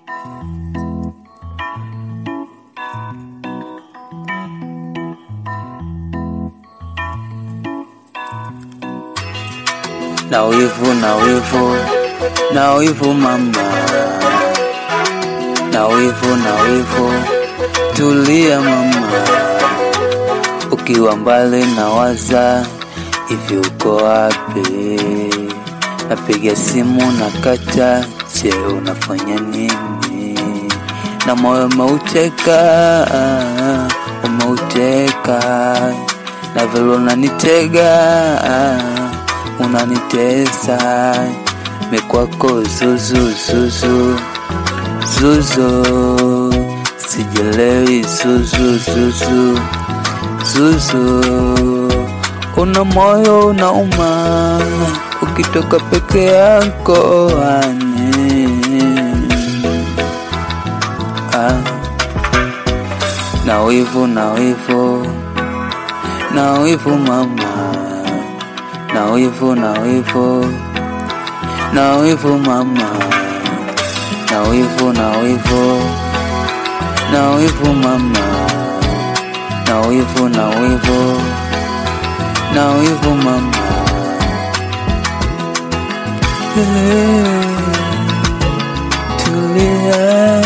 na wivu na wivu na wivu mama na wivu na wivu tulia mama ukiwa mbali na waza hivi uko wapi napiga simu na kata je unafanya nini na moyo umeuteka umeuteka na vile unanitega unanitesa mikwako zuzu zuzu zuzu sijelewi zuzu zuzu zuzu una moyo unauma ukitoka peke yako ane ah. na wivu na wivu na wivu mama na wivu na wivu na wivu mama na wivu na wivu na wivu mama na wivu na wivu na wivu mama Eh, tulia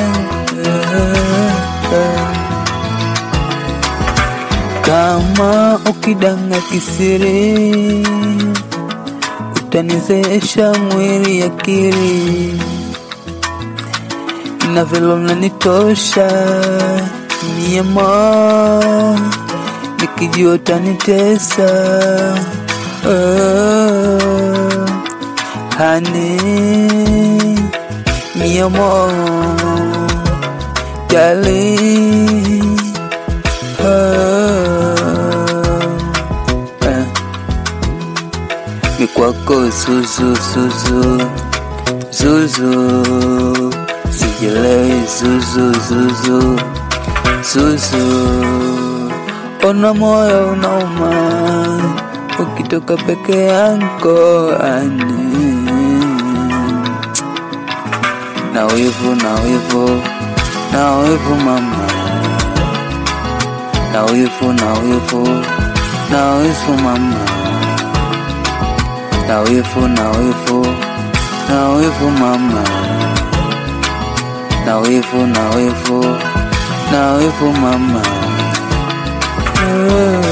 kama ukidanga kisiri utanizeesha mwili akili na vile unanitosha miema nikijua utanitesa oh, hani miemo jali mikwako zuzu zuzu zuzu sijelewi zuzu zuzu zuzu ona moyo unauma ukitoka peke yako ane na wivu na wivu na wivu mama na wivu na wivu na wivu mama na wivu na wivu na wivu mama na wivu na wivu na wivu mama Eh.